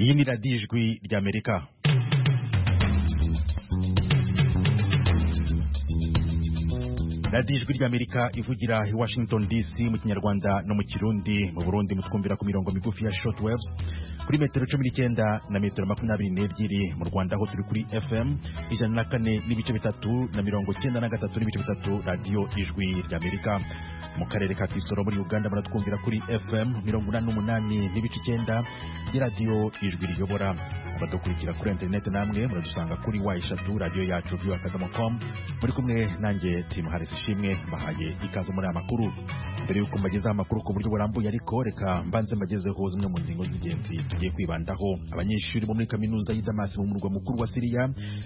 iyi ni radiyo ijwi ry'amerika radiyo ijwi ry'amerika ivugira i washington dc mu kinyarwanda no mu kirundi mu burundi mutwumvira ku mirongo migufi ya short waves kuri metero cumi n'icyenda na metero makumyabiri n'ebyiri mu rwanda aho turi kuri fm ijana na kane n'ibice bitatu na mirongo icyenda na gatatu n'ibice bitatu radiyo ijwi ry'amerika mu karere ka kisoro muri uganda baratwumvira kuri fm mirongo inani n'umunani n'ibice icyenda by'iradiyo ijwi riyobora abadukurikira kuri interineti namwe muradusanga kuri wa eshatu radiyo yacu viwa akadomo com muri kumwe nanjye timu harisi ishimwe mbahaye ikaze muri aya makuru mbere y'uko mbagezaho amakuru ku buryo burambuye ariko reka mbanze mbagezeho zimwe mu ngingo z'ingenzi tugiye kwibandaho abanyeshuri bo muri kaminuza y'i damasi mu murwa mukuru wa siriya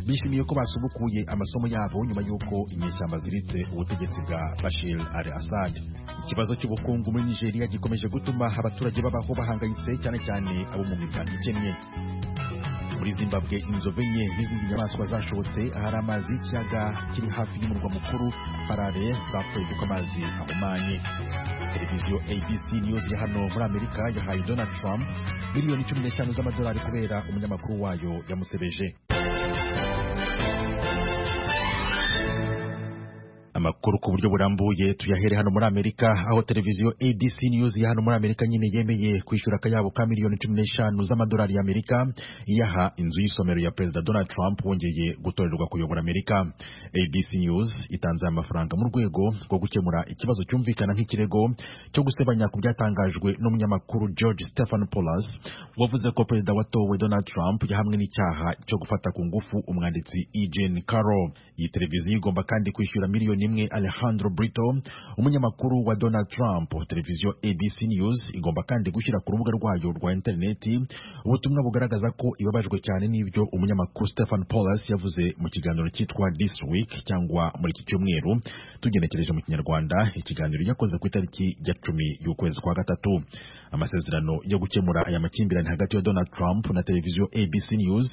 bishimiye ko basubukuye amasomo yabo nyuma y'uko inyeshyamba ziritse ubutegetsi bwa bashir al assad ikibazo cy'ubukungu muri nigeria gikomeje gutuma abaturage babaho bahangayitse cyane cyane abo mu miryango ikennye muri zimbabwe inzobe nke n'izindi nyamaswa zashobotse ahari amazi y'ikiyaga kiri hafi y'umurwa mukuru parare bapfuye kuko amazi ahumanye televiziyo abc news ya hano muri amerika yahaye donald trump miliyoni cumi n'eshanu z'amadolari kubera umunyamakuru wayo yamusebeje amakuru ku buryo burambuye tuyahere hano muri amerika aho televiziyo abc news ya hano muri amerika nyine yemeye kwishyura akayabo ka miliyoni cumi n'eshanu z'amadolari y'amerika iyaha inzu y'isomero ya perezida donald trump wongeye gutorerwa kuyobora amerika abc news itanze aya mafaranga mu rwego rwo gukemura ikibazo cyumvikana nk'ikirego cyo gusebanya ku byatangajwe n'umunyamakuru george stephen polas wavuze ko perezida watowe donald trump yahamwe n'icyaha cyo gufata ku ngufu umwanditsi e jane carroll iyi televiziyo igomba kandi kwishyura miliyoni imwe alejandro brito umunyamakuru wa donald trump televiziyo abc news igomba kandi gushyira ku rubuga rwayo rwa interineti ubutumwa bugaragaza ko ibabajwe cyane n'ibyo umunyamakuru stephen paulus yavuze mu kiganiro cyitwa this week cyangwa muri iki cyumweru tugenekereje mu kinyarwanda ikiganiro yakoze ku itariki ya cumi y'ukwezi kwa gatatu amasezerano yo gukemura aya makimbirane hagati ya donald trump na televiziyo abc news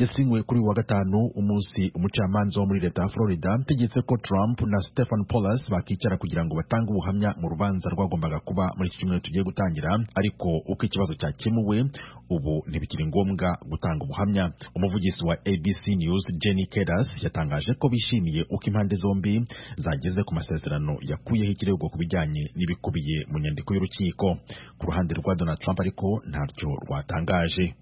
yasinywe kuri uyu wa gatanu umunsi umucamanza wo muri leta ya florida tegetse ko trump na stephen paulus bakicara kugira ngo batange ubuhamya mu rubanza rwagombaga kuba muri iki cyumweru tugiye gutangira ariko uko ikibazo cyakemuwe ubu ntibikiri ngombwa gutanga ubuhamya umuvugizi wa abc news jenny kedas yatangaje ko bishimiye uko impande zombi zageze ku masezerano yakuyeho ikirego ku bijyanye n'ibikubiye mu nyandiko y'urukiko ku ruhande rwa donald trump ariko ntaryo rwatangaje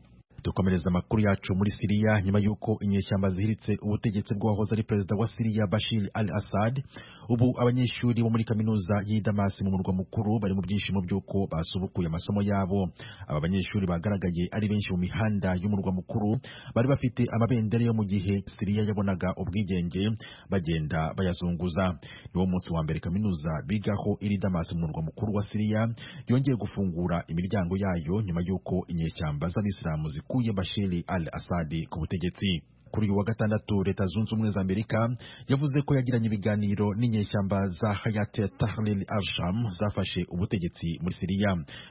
dukomereza amakuru yacu muri siriya nyuma y'uko inyeshyamba zihiritse ubutegetsi bw'uwahoze ari perezida wa siriya bashir al assad ubu abanyeshuri bo muri kaminuza y'i damasi mu murwa mukuru bari mu byishimo by'uko basubukuye amasomo yabo aba banyeshuri bagaragaye ari benshi mu mihanda y'umurwa mukuru bari bafite amabendera yo mu gihe siriya yabonaga ubwigenge bagenda bayazunguza niwo munsi wa mbere kaminuza bigaho iri damasi mu murwa mukuru wa siriya yongeye gufungura imiryango yayo nyuma y'uko inyeshyamba z'abisilamu zikuru yakuye bashiri al asadi ku butegetsi kuri uyu wa gatandatu leta zunze ubumwe za amerika yavuze ko yagiranye ibiganiro n'inyeshyamba za hayat tahlil arsham zafashe ubutegetsi muri siriya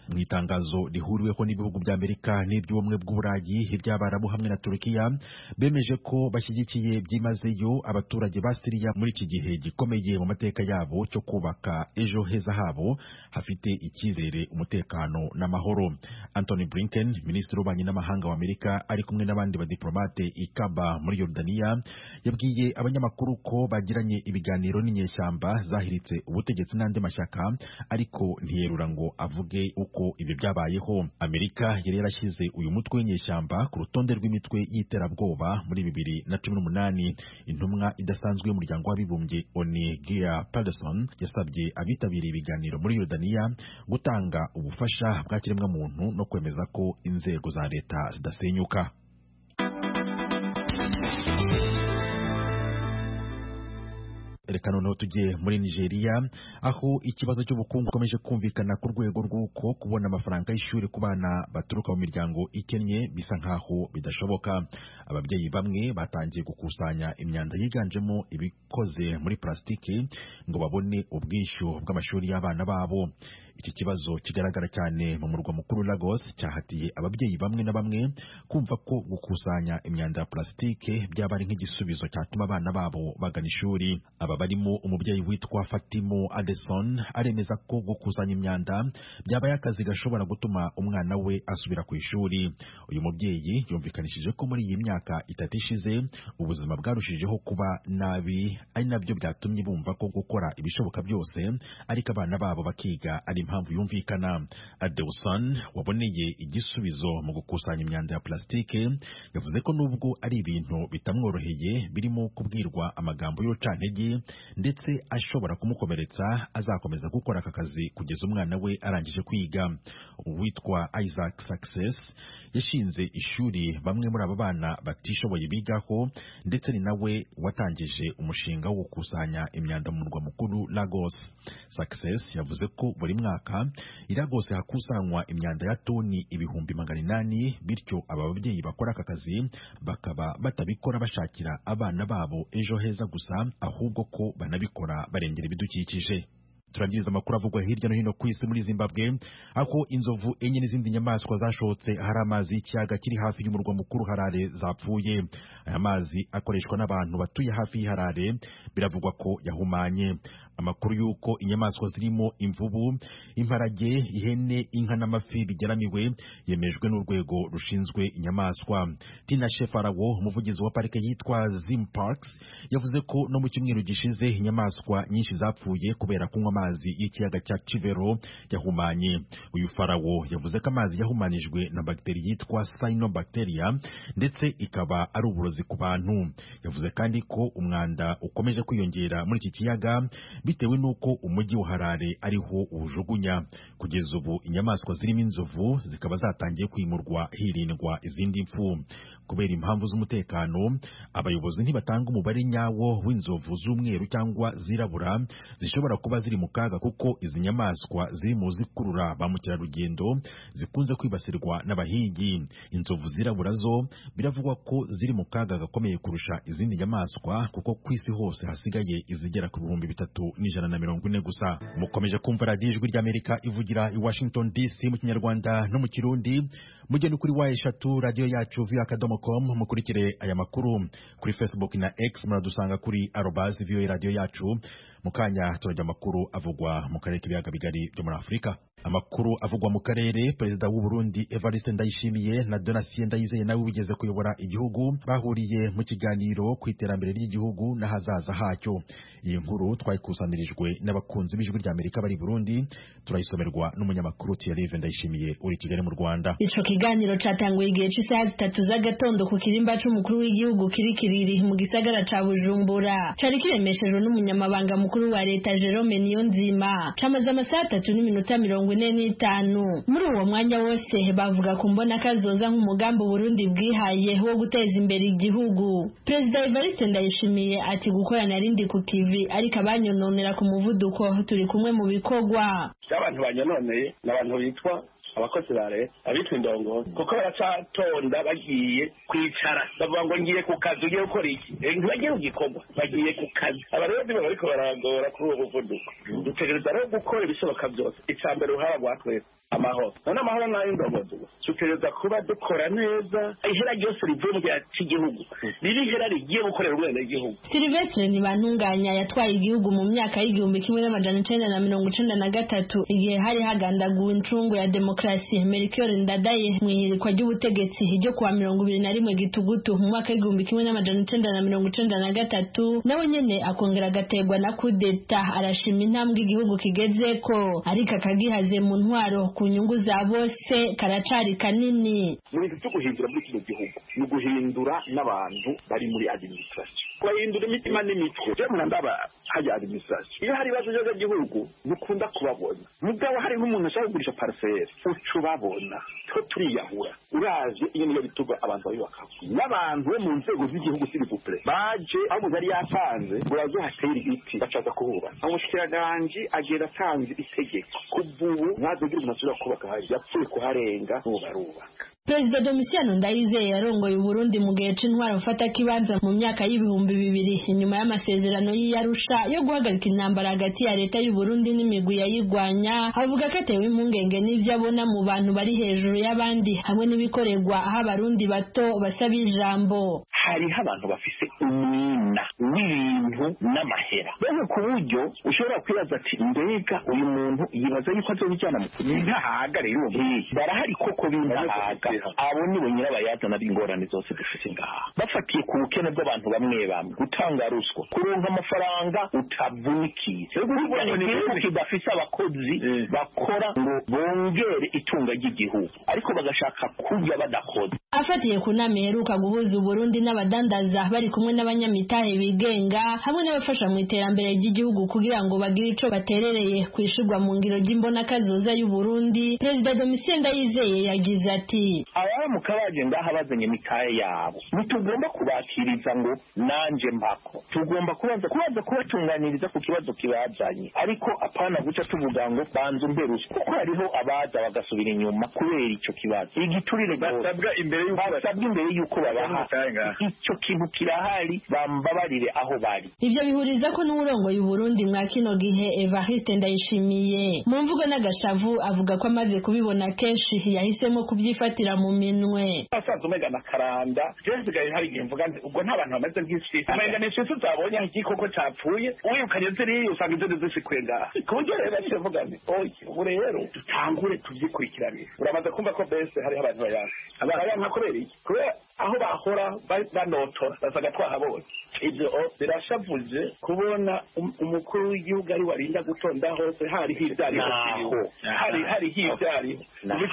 mu itangazo rihuriweho n'ibihugu bya amerika n'iby'ubumwe bw'uburayi iby'abarabu hamwe na turukiya bemeje ko bashyigikiye byimazeyo abaturage ba siriya muri iki gihe gikomeye mu mateka yabo cyo kubaka ejo heza habo hafite icyizere umutekano n'amahoro antony blinken minisitiri w'ububanyi n'amahanga wa amerika ari kumwe n'abandi badiplomate ikaba muri yorodaniya yabwiye abanyamakuru ko bagiranye ibiganiro n'inyeshyamba zahiritse ubutegetsi n'andi mashyaka ariko ntiyerura ngo avuge uko ibyo byabayeho amerika yari yarashyize uyu mutwe w'inyeshyamba ku rutonde rw'imitwe y'iterabwoba muri bibiri na cumi n'umunani intumwa idasanzwe y'umuryango w'abibumbye oni gia paterson yasabye abitabiriye ibiganiro muri yorodaniya gutanga ubufasha bwa kiremwamuntu no kwemeza ko inzego za leta zidasenyuka reka noneho tujye muri nigeria aho ikibazo cy'ubukungu gikomeje kumvikana ku rwego rw'uko kubona amafaranga y'ishuri ku bana baturuka mu miryango ikennye bisa nk'aho bidashoboka ababyeyi bamwe batangiye gukusanya imyanda yiganjemo ibikoze muri purasitike ngo babone ubwishyu bw'amashuri y'abana babo iki kibazo kigaragara cyane mu murwa mukuru Lagos cyahatiye ababyeyi bamwe na bamwe kumva ko gukusanya imyanda ya purasitike byaba ari nk'igisubizo cyatuma abana babo bagana ishuri aba barimo umubyeyi witwa fatimo adeson aremeza ko gukusanya imyanda byabaye akazi gashobora gutuma umwana we asubira ku ishuri uyu mubyeyi yumvikanishije ko muri iyi myaka itatu ishize ubuzima bwarushijeho kuba nabi ari nabyo byatumye bumva ko gukora ibishoboka byose ariko abana babo bakiga ari impamvu yumvikana adeson waboneye igisubizo mu gukusanya imyanda ya plasitike yavuze ko nubwo ari ibintu bitamworoheye birimo kubwirwa amagambo y'urucantege ndetse ashobora kumukomeretsa azakomeza gukora aka kazi kugeza umwana we arangije kwiga uwitwa isaac success yashinze ishuri bamwe muri aba bana batishoboye bigaho ndetse ni nawe watangije umushinga wo gukusanya imyanda mu murwa mukuru lagos success yavuze ko buri mwaka i lagos hakusanywa imyanda ya toni ibihumbi magana inani bityo aba babyeyi bakora aka kazi bakaba batabikora bashakira abana babo ejo heza gusa ahubwo ko banabikora barengera ibidukikije turangiza amakuru avugwa hirya no hino ku isi muri zimbabwe aho inzovu enye n'izindi nyamaswa zashotse hari amazi y'ikiyaga kiri hafi y'umurwa mukuru harare zapfuye aya mazi akoreshwa n'abantu batuye hafi y'iharare biravugwa ko yahumanye amakuru y'uko inyamaswa zirimo imvubu imparage ihene inka n'amafi bigeramiwe yemejwe n'urwego rushinzwe inyamaswa tina shefarawo umuvugizi wa parike yitwa zim parks yavuze ko no mu cyumweru gishize inyamaswa nyinshi zapfuye kubera kunywa amazi amazi y'ikiyaga cya Kivero yahumanye uyu farawo yavuze ko amazi yahumanijwe na bagiteri yitwa cyanobacteria ndetse ikaba ari uburozi ku bantu yavuze kandi ko umwanda ukomeje kwiyongera muri iki kiyaga bitewe n'uko umujyi wa Harare ariho uwujugunya kugeza ubu inyamaswa zirimo inzovu zikaba zatangiye kwimurwa hirindwa izindi mfu kubera impamvu z'umutekano abayobozi ntibatanga umubare nyawo w'inzovu z'umweru cyangwa zirabura zishobora kuba ziri mu kaga kuko izi nyamaswa ziri mu zikurura ba mukerarugendo zikunze kwibasirwa n'abahigi inzovu zirabura zo biravugwa ko ziri mu kaga gakomeye kurusha izindi nyamaswa kuko ku isi hose hasigaye izigera ku bihumbi bitatu n'ijana na mirongo ine gusa mukomeje kumva radiyo ijwi ry'amerika ivugira i washington dc mu kinyarwanda no mu kirundi mugende kuri wa eshatu radiyo yacu voa akadomo com mukurikire aya makuru kuri facebook na x muradusanga kuri arobazi voa radiyo yacu mu kanya turajya amakuru avugwa mu karere k'ibiyaga bigari byo muri afurika amakuru avugwa mu karere perezida w'u Burundi evariste ndayishimiye na donatien ndayizeye nawe wigeze kuyobora igihugu bahuriye mu kiganiro ku iterambere ry'igihugu n'ahazaza hacyo iyi nkuru twayikusanyirijwe n'abakunzi b'ijwi ry'amerika bari i burundi turayisomerwa n'umunyamakuru tiyarive ndayishimiye uri i kigali mu rwanda ico kiganiro catanguye igihe c'isaha zitatu z'agatondo ku kirimba c'umukuru w'igihugu kiri kiriri mu gisagara ca bujumbura cari kiremeshejwe n'umunyamabanga mukuru wa leta jerome niyonzima camaze amasaha atatu n'iminota mirongo ine n'itanu muri uwo mwanya wose bavuga ku mbona kazoza nk'umugambi Burundi bwihaye wo guteza imbere igihugu perezida Evariste Ndayishimiye ati gukorana rindi ku kivi ariko abanyononera ku muvuduko turi kumwe mu bikorwa abantu banyononeye ni abantu bitwa abakozi ba leta abitwa indongo kuko baracatonda bagiye kwicara bavuga ngo ngiye ku kazi ugiye gukora iki ntibagiye mu gikorwa bagiye ku kazi abarezi baba bariko baragora kuri uwo muvuduko dutegereza rero gukora ibishoboka byose icya mbere uruhara rwa twese amahoro none amahoro ni ay'indogozi dutegereza kuba dukora neza ihera ryose rivuye mu gihe cy'igihugu ribe ihera rigiye gukorera umwenegihugu silvestre ntibantunganya yatwaye igihugu mu myaka y'igihumbi kimwe n'amajana icenda na mirongo icenda na gatatu igihe hari hagandaguwe incungu ya demokarasi demokarasi Melchior Ndadaye mu ihirikwa ry'ubutegetsi ryo kuwa mirongo ibiri na rimwe gitugutu mu mwaka w'igihumbi kimwe n'amajana icenda na mirongo icenda na gatatu nawe nyene akongera agategwa na kudeta arashima intambwe igihugu kigezeko ariko akagihaze mu ntwaro ku nyungu za bose karacari kanini mu bintu byo guhindura muri kino gihugu ni uguhindura n'abantu bari muri administration kubahindura imitima n'imitwe rero murandaba hajya administration iyo hari ibibazo by'agagihugu mukunda kubabona mugabo hari nk'umuntu ashaka kugurisha parcelle uca ubabona two turiyahura uraje iyo niyo bituma abantu bayubakaho n'abantu bo mu nzego z'igihugu sirivupure baje aho umuntu yari yasanze uraze hatera ibiti bashaka kuhubaka umushikiranganje agenda atanze itegeko kububu ntazagira umuntu ashobora kubaka hari yapfuye kuharenga ubu barubaka perezida domisiano ndayizeye yarongoye uburundi mu gihe c'intwara gufata kibanza mu myaka y'ibihumbi bibiri inyuma y'amasezerano y'iyarusha yo guhagarika intambara hagati ya leta y'uburundi n'imigwi yayigwanya avuga ko atewe impungenge n'ivyo abona mu bantu bari hejuru y'abandi hamwe n'ibikorerwa aho abarundi bato basaba ijambo hariho abantu bafise umwina w'ibintu n'amahera mbega ku buryo ushobora kwibaza ati mbega uyu muntu yibaza yuko azobijyana mu kuri ntahaga rero hehe barahari koko b'indahaga abo nibo nyirabayazana b'ingorane zose dufite ngaha bafatiye ku bukene bw'abantu bamwe bamwe gutanga ruswa kuronka amafaranga utavunikiye igihugu kidafite abakozi bakora ngo bongere itunga ry'igihugu ariko bagashaka kurya badakoze afatiye ku nama iheruka guhuza uburundi n'abadandaza bari kumwe n'abanyamitahe bigenga hamwe n'abafasha mu iterambere ry'igihugu kugira ngo bagire ico baterereye ku ishurwa mu ngiro ry'imbonakazoza y'uburundi perezida domitien ndayizeye yagize ati ababa mu kabaje ngaha bazanye imitahe yabo ntitugomba kubakiriza ngo nanje mpako tugomba kubanza kubanza kubatunganiriza ku kibazo kibazanye ariko apana guca tuvuga ngo banza umberuse kuko hariho abaza bagasubira inyuma kubera ico kibazo igiturire basabwa imbere y'uko basabwa imbere y'uko babaha icyo kintu kirahari bambabarire aho bari ivyo bihuriza ko n'uwurongoye uburundi mwa kino gihe evariste ndayishimiye mu mvugo n'agashavu avuga ko amaze kubibona kenshi yahisemo kubyifatira mu minwe asaza umega na karanda jewe nsigaye hari igihe mvuga nti ubwo nta bantu bameze nk'isi umenga ni inshuti zabonye aho igikoko capfuye uwirukanye ziriya usanga inzego zisikuye ngaha ku buryo rero naciye mvuga nti oye ubu rero dutangure tuvyikurikiranire uramaze kumva ko bese hariho abantu bayanka abantu bayanka kubera iki kubera aho bahora ba- banotora basaga twahabonye ibyo birashavuje kubona um- umukuru w'igihugu ari warinda gutonda hose hari hibyariho hari hari hibyariho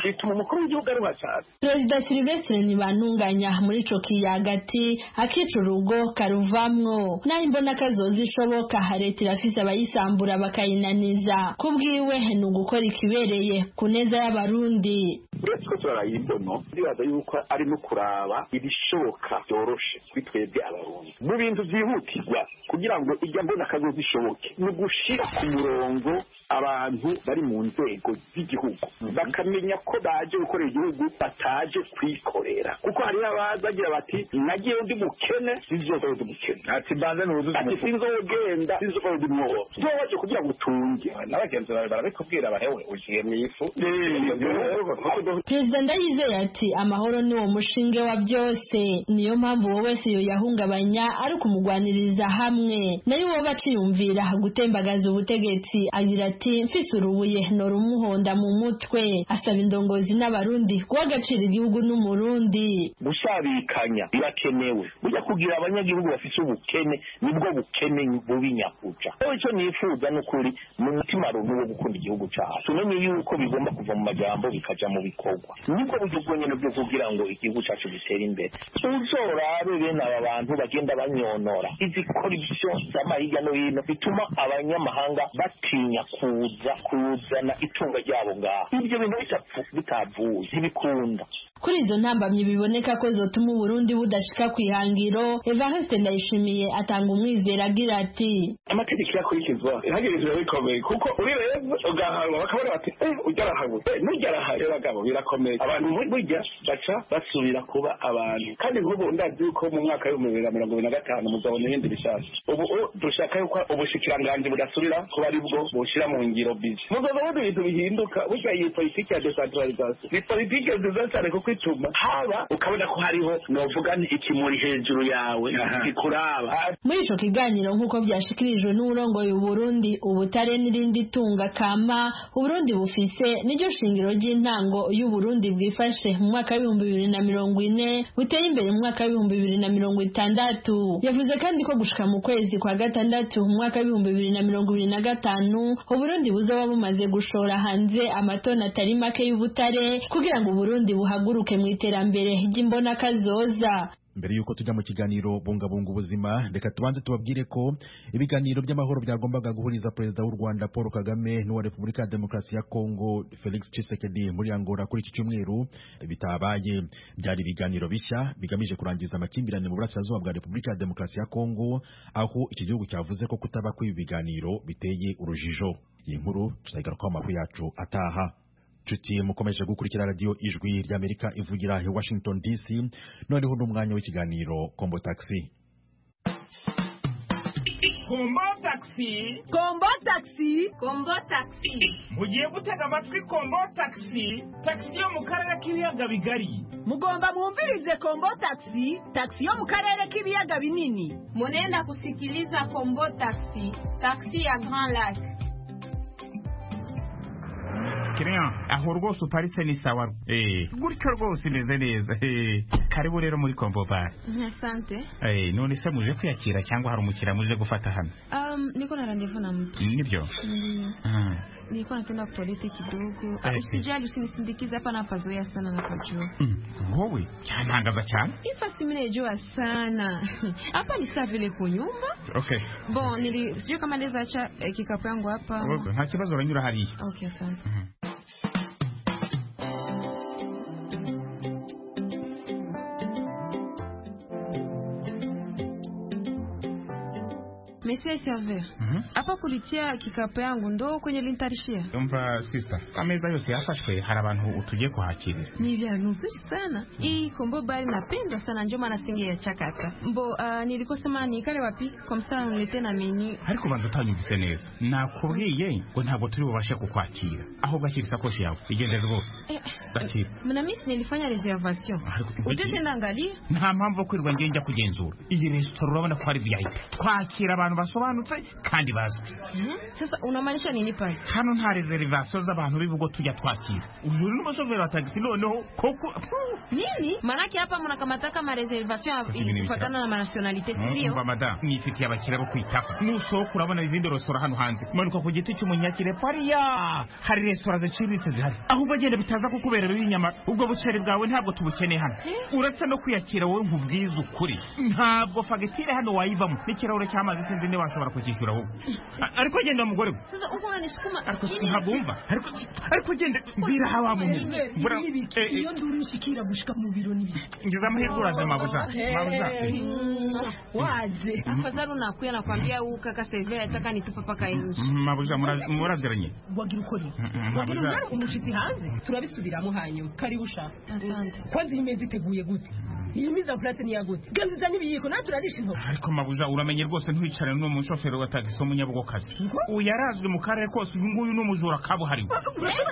bituma umukuru w'igihugu ari washatse perezida silivestre ntibantunganya muri ico kiyagati akica urugo karuvamwo naho imbonakazoza ishoboka leta irafise abayisambura bakayinaniza kubwiwe ni ugukora ikibereye ku neza y'abarundi uretse ko turarayimbono ndibaza yuko ari no kuraba ibishoboka byoroshe kuri twebwe abarundi mu bintu byihutirwa kugira ngo ijya mbona akagozi ishoboke ni ugushira ku murongo abantu bari mu nzego z'igihugu bakamenya ko baje gukorera igihugu bataje kwikorera kuko hariho abazagira bati nagiye ndi mukene sinzokora ndi mukene ati mbanze nuzuze ati sinzogenda sinzokora ndi mwobo tuwaje kugira ngo utunge n'abagenzi bawe barabikubwira bahewe ugiye mu ifu perezida ndayizeye ati amahoro ni wo mushinge wa byose niyo mpamvu uwo wese yoyahungabanya ari ukumugwaniriza hamwe nayo woba aciyumvira gutembagaza ubutegetsi agira ati mfise urubuye norumuhonda mu mutwe asaba indongozi n'abarundi guha agaciro igihugu n'umurundi gusabikanya birakenewe burya kugira abanyagihugu bafite ubukene nibwo bukene bubi nyakuca rero icyo nifuza ni ukuri mu mutima runtu wo gukunda igihugu cyacu tumenye yuko bigomba kuva mu majambo bikaja mu bikorwa nibwo buryo bwonyine bwo kugira ngo igihugu cyacu gitere imbere uzorabe bene aba bantu bagenda banyonora izikora ibyo zama hirya no hino bituma abanyamahanga batinya kuza kuzana itunga ryabo ngaha ibyo bintu bitapfu bitavuye ntibikunda kuri izo ntambamyi biboneka ko zotuma uburundi budashika ku ihangiro evariste ndayishimiye atanga umwizero agira ati amategeko yakurikizwa hagirizwa bikomeye kuko urireba ugahanwa bakabona bati eh ujya arahawe eh nujya arahawe rero bagabo birakomeye abantu bu- burya baca basubira kuba abantu kandi nk'ubu ndazi yuko mu mwaka w'ibihumbi bibiri na mirongo ibiri na gatanu muzabona ibindi bishasha ubu u- dushaka yuko ubushikiranganji budasubira kuba ari bwo bushyira mu ngiro bizi muzabona ibintu bihinduka burya iyi politiki ya decentralization ni politiki nziza cyane kuko ituma haba ukabona ko hariho novuga nti ikimuri hejuru yawe kikuraba muri ico kiganiro nk'uko vyashikirijwe n'uwurongoye uburundi ubutare n'irindi tunga kama uburundi bufise niryo shingiro ry'intango y'uburundi bwifashe mu mwaka w'ibihumbi bibiri na mirongo ine buteye imbere mu mwaka w'ibihumbi bibiri na mirongo itandatu yavuze kandi ko gushika mu kwezi kwa gatandatu mu mwaka w'ibihumbi bibiri na mirongo ibiri na gatanu uburundi buzoba bumaze gushora hanze amatoni atari make y'ubutare kugira ngo uburundi buhaguruke mu iterambere ry'imbonakazoza mbere y'uko tujya mu kiganiro bungabunga ubuzima reka tubanze tubabwire ko ibiganiro by'amahoro byagombaga guhuriza perezida w'u rwanda paul kagame n'uwa repubulika ya demokarasi ya kongo felix tshisekedi muri angola kuri iki cyumweru bitabaye byari ibiganiro bishya bigamije kurangiza amakimbirane mu burasirazuba bwa repubulika ya demokarasi ya kongo aho iki gihugu cyavuze ko kutaba kw'ibi biganiro biteye urujijo iyi nkuru tuzayigarukaho amakuru yacu ataha Nshuti mukomeje gukurikira radiyo ijwi ry'Amerika ivugira i Washington DC noneho n'umwanya w'ikiganiro Kombo Taxi Kumba takisi kombo takisi kombo takisi mugiye gutega amatwi kombo takisi takisi yo mu karere k'ibiyaga bigari mugomba mwumvirize kombo takisi takisi yo mu karere k'ibiyaga binini munenda kusikiliza kombo takisi takisi ya grand lac kiriya aho rwose uparitse ni sawa eh gutyo rwose imeze neza eh karibu rero muri kombo bare asante eh none se muje kwiyakira cyangwa hari umukiriya muje gufata hano um, niko na randevu na mtu nibyo Mm, Ah, nilikuwa natenda kutolete kidogo Ah, Eh, eh. usijali usinisindikize hapa napazoea sana na kujua mm, wowe cyantangaza cyane ifasi mi naijua sana hapa ni saa vile kunyumba okay bo nili sijui kama ndizo acha eh, kikapu yangu hapa Wowe, nta kibazo uranyura hariya okay asante Monsieur Server, Mhm. hapa kulitia kikapu yangu ndo kwenye lintarishia. umva sisita ameza yose yafashwe hari abantu tugiye kuhakirira Ni vyangu nzuri sana. Hii kombo bali napenda sana ndio maana singe ya chakata. Mbo uh, nilikuwa sema nikale wapi kwa msana unilete na menu. ariko ubanza utanyumvise neza nakubwiye ngo ntabwo turi bubashe kukwakira aho gashyira isakoshi yawe igendere rwose Eh, Lakini. mna mimi nilifanya reservation. Ariko ujye- Utete naangalia. nta mpamvu yo kwirirwa ngiye njya kugenzura iyi resitora urabona ko ari vip twakira abantu basobanutse kandi bazwi Sasa unamaanisha nini pale? hano nta reservation z'abantu bivugo tujya twakira ujuri n'umushoferi wa tagisi noneho koko Nini? Manake hapa mnakamata kama reservation Hivi ni ilifuatana na nationality umva sio? madamu nifitiye abakiriya bo kwitaho nusohoka urabona izindi resitora hano hanze manuka ku giti cy'umunyakire pariya hari resitora ziciriritse zihari ahubwo agenda bitaza kukubera bibi inyama ubwo buceri bwawe ntabwo tubukeneye hano uretse no kwiyakira wowe nkubwize ukuri ntabwo fagitire hano wayivamo n'ikirahure cy'amazi sinzi niba washobora kucyishyura wowe A- ariko genda mugore we Sasa uko unanisukuma ariko ntabwo wumva ariko ariko genda biraha wa muntu Mbura- eh, eh, nduru nshikira gushika mu biro nibi ngize amahirwe uraza mabuza mabuza Eh. waje Afadhali unakuya nakwambia huu kaka Severa ataka nitupa paka nje. mabuza mura- muraziranye wagira ukore Mm-mm, wagira ntabwo uruhare umushitsi hanze turabisubiramo hanyuma karibu ushaka Asante. kwanza iyi meza iteguye gute iyi miza purase ni iya gute ganziza n'ibiyiko nawe turarisha intoki ariko mabuja uramenye rwose ntiwicarane n'uwo mushoferi wa tagisi w'umunyabugokazi ubu yarazwi mu karere kose uyu nguyu ni umujura kabuhariwe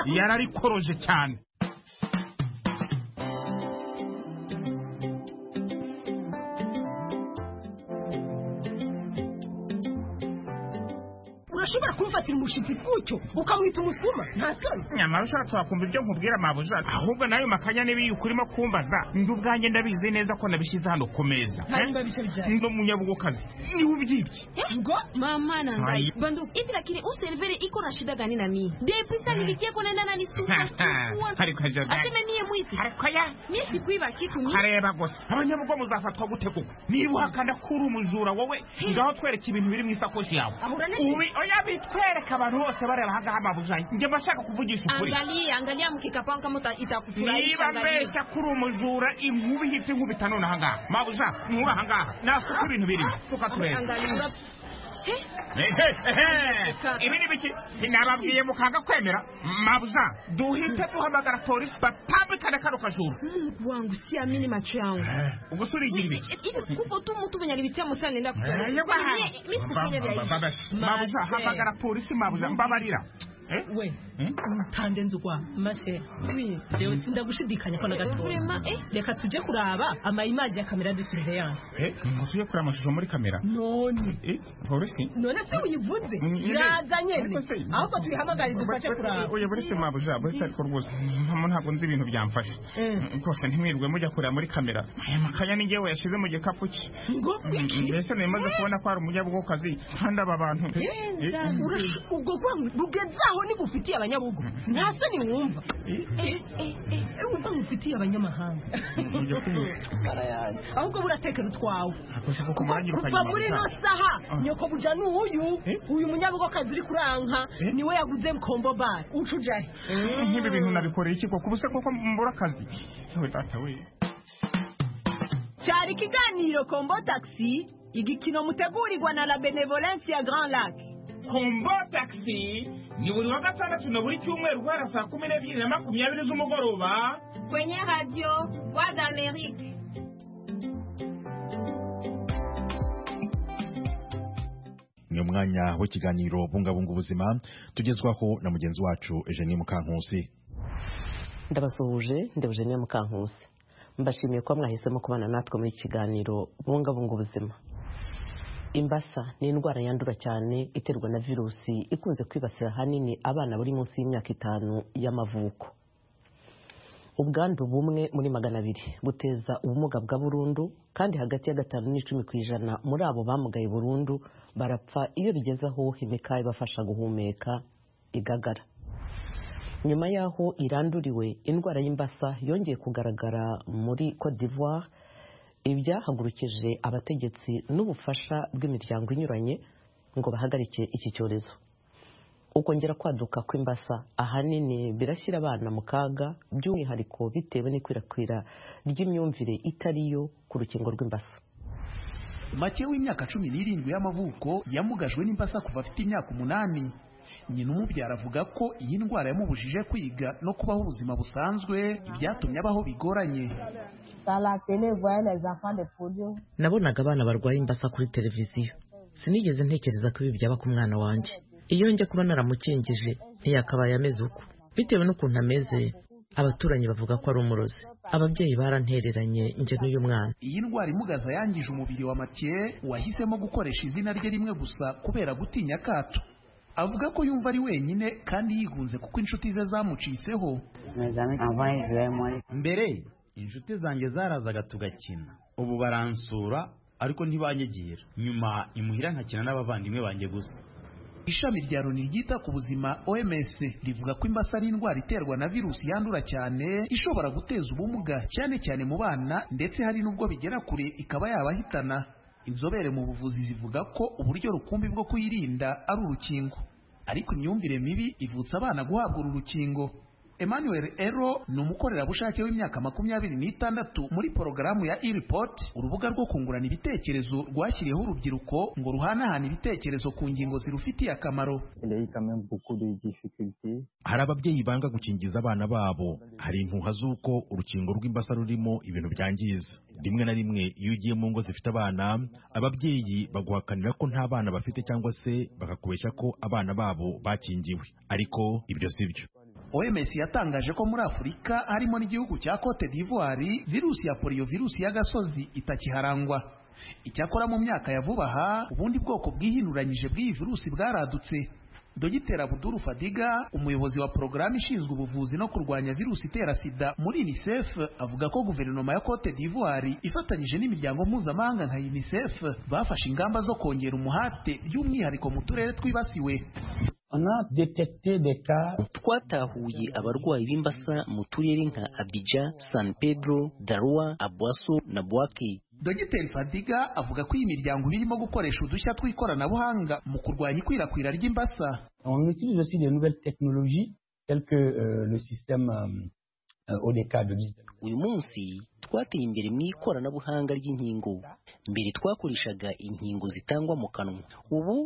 yararikoroje cyane urashobora kumufatira umushitsi gutyo ukamwita umusuma nta soni nyamara ushatse wakumva ibyo nkubwira mabuja ahubwo nayo makanya n'ibiyuka urimo kumbaza ndi ubwanjye ndabizi neza ko nabishyize hano ku meza hanyuma bice bijyanye ndi umunyabugokazi niwe ubyibye ngo Mama na ngai. Hai. Bandu, hivi lakini huu Severa iko na shida gani na mimi? Depuis saa nilikia kuna nenda na nisumbua sumbua. Ariko ajaga- Aseme mie mwizi. ariko ya Mie sikuiba kitu mimi. areba gusa abanyabugo muzafatwa gute koko niba uhakana ko uri umujura wowe ngaho twereke ibintu biri mu isakoshi yawe ahura na ubi oya bitwereka abantu bose bareba ahangaha mabujanyi njye mba nshaka kuvugisha ukuri Angalia, angalia mkikapangu kama uta- itakufurahisha. niba angalia. mbeshya kuri umujura inkuba ihita inkubita none ahangaha mabuja nkura ahangaha nasi uko ibintu birimo tuka turebe Angalia. Ehe, ehe. ibi ni biki sinababwiye mukanga kwemera mabuja duhite duhamagara polisi batambikane kano kajuru Mungu wangu siamini macho yangu. ubwo surigira ibiki Hivi kuko tu mtu mwenye alivitia msana nenda Eh, kukutana. yego aha. Mie- mimi sikufanya vya hivi. Baba- mabuza Mase. hamagara polisi mabuza mbabarira Eh? we Hmm? ntande nzugwa mashe Oui. jewe sindagushidikanya ko na gatoya Vraiment, eh? reka tujye kuraba amayimaji ya kamera de surveillance Eh, ngo tujye kureba amashusho muri kamera none Eh, polisi none se uyivuze yaza nyene ahubwo tuyihamagare dufashe kuraba oya buretse mabuja buretse ariko rwose mpamo ntabwo nzi ibintu byamfashe rwose ntimwirirwe mujya kureba muri kamera aya makanya ni ngewe yashyize mu gikapu cye ngo Mm, mbese ntimaze kubona ko hari umunyabwokazi kandi aba bantu Eh, Urash- ubwo rwangu rugezaho nigufitiye abanyabugu nta soni mwumva Eh, eh, eh, wumva ngufitiye abanyamahanga Ujya kumva. ahubwo buratekera utwawe Ntabwo ushaka ko kuko muranyirukanye, kuva muri mabuja. ino saha Ah. nyoko buja ni uyu Eh? uyu munyabugokazi uri kuranka Eh? niwe yaguze kombo bare uca ujahe nk'ibi bintu nabikoreye iki koko ubuse koko mbura akazi yewe data we cyari ikiganiro kombo taxi igikino mutegurirwa na la benevolence ya grand lac kombo taxi ni buri wa gatandatu na buri cyumweru guhera saa kumi n'ebyiri na makumyabiri z'umugoroba kwenye radio voix d'amérique ni umwanya w'ikiganiro bungabunga ubuzima tugezwaho na mugenzi wacu Eugenie Mukankusi ndabasuhuje ndebujeniya mukankusi mbashimiye kuba mwahisemo kubana natwe muri iki kiganiro bungabunga ubuzima imbasa ni indwara yandura cyane iterwa na virusi ikunze kwibasira ahanini abana bari munsi y'imyaka itanu y'amavuko ubwandu bumwe muri magana abiri buteza ubumuga bwa burundu kandi hagati ya gatanu n'icumi ku ijana muri abo bamugaye burundu barapfa iyo bigeze aho imikaya ibafasha guhumeka igagara nyuma y'aho iranduriwe indwara y'imbasa yongeye kugaragara muri Cote d'Ivoire ibyahagurukije abategetsi n'ubufasha bw'imiryango inyuranye ngo bahagarike iki cyorezo ukongera kwaduka kw'imbasa ahanini birashyira abana mu kaga by'umwihariko bitewe n'ikwirakwira ry'imyumvire itari yo ku rukingo rw'imbasa makeya w'imyaka cumi n'irindwi y'amavuko yamugajwe n'imbasa kuva afite imyaka umunani nyina umubyara avuga ko iyi ndwara yamubujije kwiga no kubaho ubuzima busanzwe byatumye abaho bigoranye nabonaga abana barwaye imbasa kuri televiziyo sinigeze ntekereza ko ibi byaba ku mwana wanjye iyo njya kuba naramukingije ntiyakabaye ameze uko bitewe n'ukuntu ameze abaturanyi bavuga ko ari umurozi ababyeyi barantereranye njye n'uyu mwana iyi ndwara imugaza yangije umubiri wa matiye wahisemo gukoresha izina rye rimwe gusa kubera gutinya akato avuga ko yumva ari wenyine kandi yigunze kuko inshuti ze zamucitseho mbere inshuti zanjye zarazaga tugakina ubu baransura ariko ntibanyagira nyuma imuhira nkakina n'abavandimwe banjye gusa ishami rya loni ryita ku buzima oms rivuga ko imbasa ari indwara iterwa na virusi yandura cyane ishobora guteza ubumuga cyane cyane mu bana ndetse hari n'ubwo bigera kure ikaba yabahitana inzobere mu buvuzi zivuga ko uburyo rukumbi bwo kuyirinda ari urukingo ariko imyumvire mibi ivutsa abana guhabwa uru rukingo emmanuel ero ni umukorerabushake w'imyaka makumyabiri n'itandatu muri porogaramu ya iripoti urubuga rwo kungurana ibitekerezo rwashyiriyeho urubyiruko ngo ruhanahane ibitekerezo ku ngingo zirufitiye akamaro hari ababyeyi banga gukingiza abana babo hari impuha z'uko urukingo rw'imbasa rurimo ibintu byangiza rimwe na rimwe iyo ugiye mu ngo zifite abana ababyeyi baguhakanira ko nta bana bafite cyangwa se bakakubeshya ko abana babo bakingiwe ariko ibyo si byo oms yatangaje ko muri afurika harimo n'igihugu cya cote d'ivoire virusi ya poliyo virusi y'agasozi itakiharangwa icyakora mu myaka ya vuba aha ubundi bwoko bwihinuranyije bw'iyi virusi bwaradutse dogiteri abuduru fadiga umuyobozi wa porogaramu ishinzwe ubuvuzi no kurwanya virusi itera sida muri unicef avuga ko guverinoma ya cote d'ivoire ifatanyije n'imiryango mpuzamahanga nka unicef bafashe ingamba zo kongera umuhate by'umwihariko mu turere twibasiwe twatahuye abarwayi b'imbasa mu turere nka abidja san pedro darua abwaso na bwake dogiteri fadiga avuga ko iyi miryango irimo gukoresha udushya tw'ikoranabuhanga mu kurwanya ikwirakwira ry'imbasa uyu munsi twateye imbere mu ikoranabuhanga ry'inkingo mbere twakoreshaga inkingo zitangwa mu kanwa ubu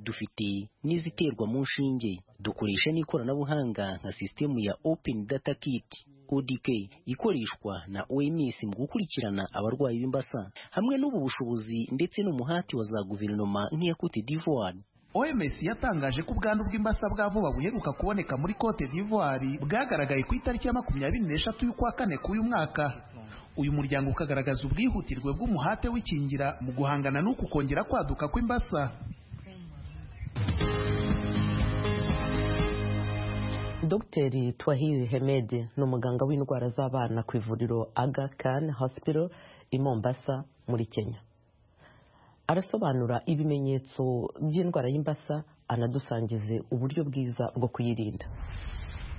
dufite n'iziterwa mu nshinge dukoresha n'ikoranabuhanga nka sisitemu ya open data kit odk ikoreshwa na oms mu gukurikirana abarwayi b'imbasa hamwe n'ubu bushobozi ndetse n'umuhati wa za guverinoma nk'iya cote d'ivoire oms yatangaje ko ubwandu bw'imbasa bwa vuba buheruka kuboneka muri cote d'ivoire bwagaragaye ku itariki ya makumyabiri n'eshatu y'ukwa kane k'uyu mwaka uyu muryango ukagaragaza ubwihutirwe bw'umuhate w'ikingira mu guhangana n'uku kongera kwaduka kw'imbasa dogiteri twahiri hemedi ni umuganga w'indwara z'abana ku ivuriro aga kan hospital i mombasa muri kenya arasobanura ibimenyetso by'indwara y'imbasa anadusangize uburyo bwiza bwo kuyirinda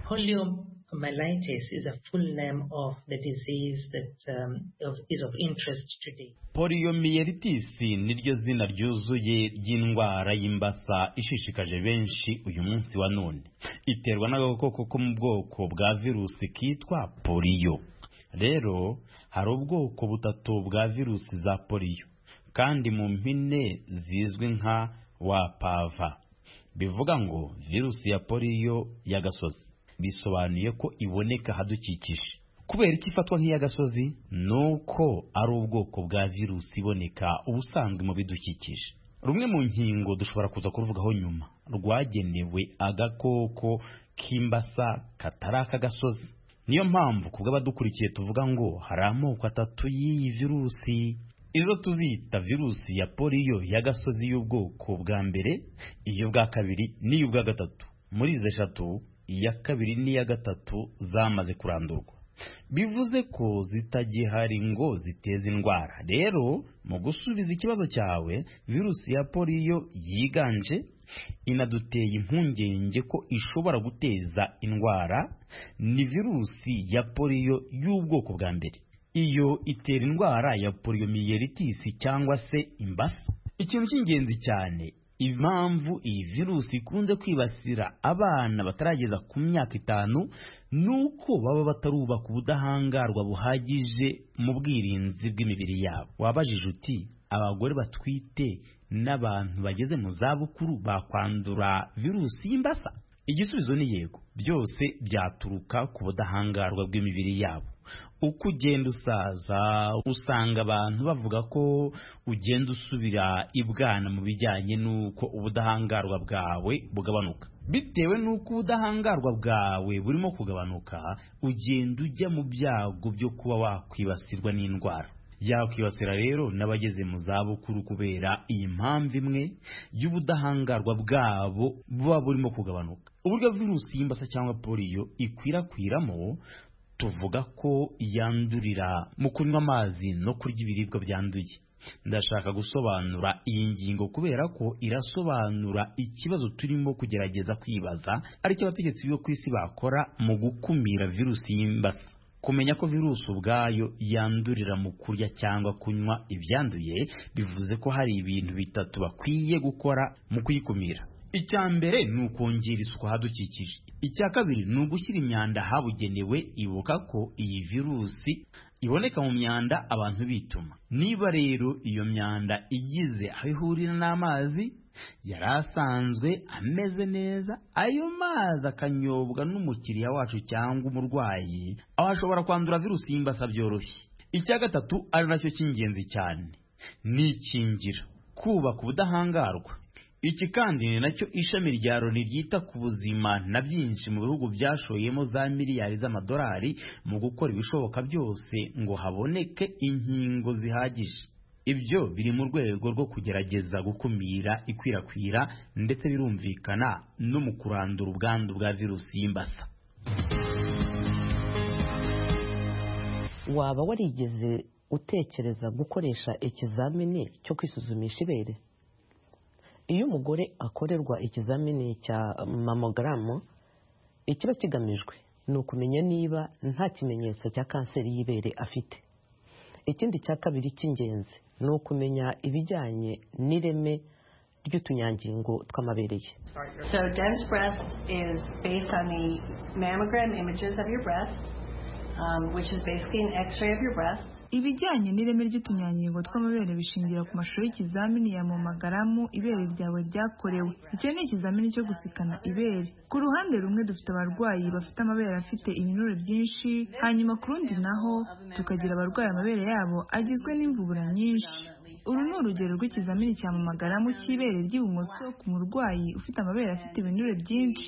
Poliomyelitis is a full name of the disease that um, of, is of interest today. Poliomyelitis niryo zina ryuzuye ry'indwara y'imbasa ishishikaje benshi uyu munsi wa none. Iterwa n'agakoko ko mu bwoko bwa virusi kitwa polio. Rero hari ubwoko butatu bwa virusi za polio kandi mu mpine zizwi nka wapava. Bivuga ngo virusi ya polio y'agasozi. bisobanuye ko iboneka ahadukikije kubera icyo ifatwa nk'iy'agasozi ni uko ari ubwoko bwa virusi iboneka ubusanzwe mu bidukikije rumwe mu nkingo dushobora kuza kuruvugaho nyuma rwagenewe agakoko k'imbasa katari ak'agasozi niyo mpamvu ku bw'abadukurikiye tuvuga ngo hari amoko atatu y'iyi virusi izo tuzita virusi ya poliyo y'agasozi y'ubwoko bwa mbere iy'ubwa kabiri n'iy'ubwa gatatu muri izi eshatu iya kabiri n'iya gatatu zamaze kurandurwa bivuze ko zitagihari ngo ziteze indwara rero mu gusubiza ikibazo cyawe virusi ya poliyo yiganje inaduteye impungenge ko ishobora guteza indwara ni virusi ya poliyo y'ubwoko bwa mbere iyo itera indwara ya poliyomiyelitisi cyangwa se imbasa ikintu cy'ingenzi cyane impamvu iyi virusi ikunze kwibasira abana batarageza ku myaka itanu ni uko baba batarubaka ubudahangarwa buhagije mu bwirinzi bw'imibiri yabo wabajije uti abagore batwite n'abantu bageze mu zabukuru bakwandura virusi y'imbasa igisubizo ni yego byose byaturuka ku budahangarwa bw'imibiri yabo uko ugenda usaza usanga abantu bavuga ko ugenda usubira ibwana mu bijyanye n'uko ubudahangarwa bwawe bugabanuka bitewe n'uko ubudahangarwa bwawe burimo kugabanuka ugenda ujya mu byago byo kuba wakwibasirwa n'indwara yakwibasira rero n'abageze mu zabukuru kubera iyi mpamvu imwe y'ubudahangarwa bwabo buba burimo kugabanuka uburyo virusi y'imbasa cyangwa poliyo ikwirakwiramo tuvuga ko yandurira mu kunywa amazi no kurya ibiribwa byanduye ndashaka gusobanura iyi ngingo kubera ko irasobanura ikibazo turimo kugerageza kwibaza aricyo abategetsi bo ku isi bakora mu gukumira virusi y'imbasa kumenya ko virusi ubwayo yandurira mu kurya cyangwa kunywa ibyanduye bivuze ko hari ibintu bitatu bakwiye gukora mu kuyikumira icya mbere ni ukongera isuku ahadukikije icya kabiri ni ugushyira imyanda ahabugenewe ibuka ko iyi virusi iboneka mu myanda abantu bituma niba rero iyo myanda igize aho ihurira n'amazi yari asanzwe ameze neza ayo mazi akanyobwa n'umukiriya wacu cyangwa umurwayi aho ashobora kwandura virusi y'imbasa byoroshye icya gatatu ari nacyo cy'ingenzi cyane ni ikingira kubaka ubudahangarwa iki kandi ni nacyo ishami rya loni ryita ku buzima na byinshi mu bihugu byashoyemo za miliyari z'amadolari mu gukora ibishoboka byose ngo haboneke inkingo zihagije ibyo biri mu rwego rwo kugerageza gukumira ikwirakwira ndetse birumvikana no mu kurandura ubwandu bwa virusi y'imbasa waba warigeze utekereza gukoresha ikizamini cyo kwisuzumisha ibere iyo umugore akorerwa ikizamini cya mamogaramu ikiba kigamijwe ni ukumenya niba nta kimenyetso cya kanseri y'ibere afite ikindi cya kabiri cy'ingenzi ni ukumenya ibijyanye n'ireme ry'utunyangingo tw'amabere ye so dense breast is based on the mammogram images of your breast um, which is basically an x-ray of your breast ibijyanye n'ireme ry'utunyangingo tw'amabere bishingira ku mashusho y'ikizamini ya momagaramu ibere ryawe ryakorewe icyo ni ikizamini cyo gusikana ibere ku ruhande rumwe dufite abarwayi bafite amabere afite ibinure byinshi hanyuma ku rundi naho tukagira abarwaye amabere yabo agizwe n'imvubura nyinshi uru ni urugero rw'ikizamini cya mamagaramu cy'ibere ry'ibumoso ku murwayi ufite amabere afite ibinure byinshi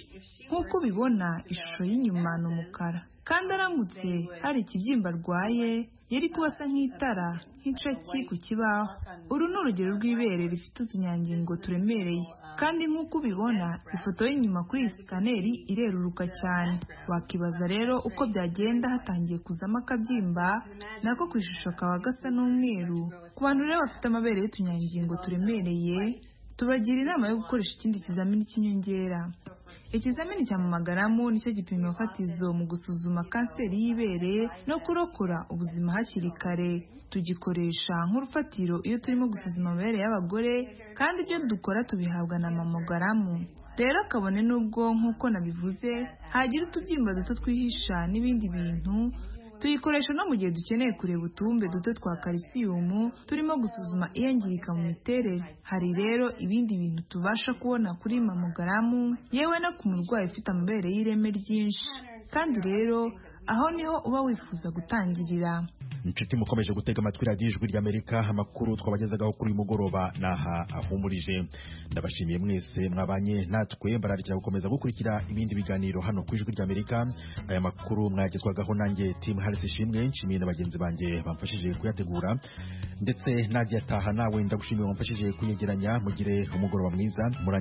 nk'uko ubibona ishusho y'inyuma ni umukara kandi aramutse hari ikibyimba arwaye yari kuba asa nk'itara nk'icaki ku kibaho uru ni urugero rw'ibere rifite utunyangingo turemereye kandi nk'uko ubibona ifoto y'inyuma kuri iyi sikaneri ireruruka cyane wakibaza rero uko byagenda hatangiye kuzamo akabyimba nako ku ishusho kaba gasa n'umweru ku bantu rero bafite amabere y'utunyangingo turemereye tubagira inama yo gukoresha ikindi kizamini cy'inyongera ikizamini cya mamagaramu nicyo gipimo fatizo mu gusuzuma kanseri y'ibere no kurokora ubuzima hakiri kare tugikoresha nk'urufatiro iyo turimo gusuzuma amabere y'abagore kandi ibyo dukora tubihabwa na mamagaramu rero kabone n'ubwo nk'uko nabivuze hagira utubyimba duto twihisha n'ibindi bintu tuyikoresha no mu gihe dukeneye kureba utubumbe duto twa kalisiyumu turimo gusuzuma iyangirika mu miterere hari rero ibindi bintu tubasha kubona kuri mamogaramu yewe no ku murwayi ufite amabere y'ireme ryinshi kandi rero aho niho uba wifuza gutangirira inshuti mukomeje gutega amatwi radiyo ijwi ry'amerika amakuru twabagezagaho kuri uyu mugoroba n'aha ahumurije ndabashimiye mwese mwabanye natwe bararikira gukomeza gukurikira ibindi biganiro hano ku ijwi ry'amerika aya makuru mwagezwagaho nanjye timu harisi ishimwe nshimiye na bagenzi banjye bamfashije kuyategura ndetse najya ataha nawe ndagushimiye wamfashije kuyegeranya mugire umugoroba mwiza Murang-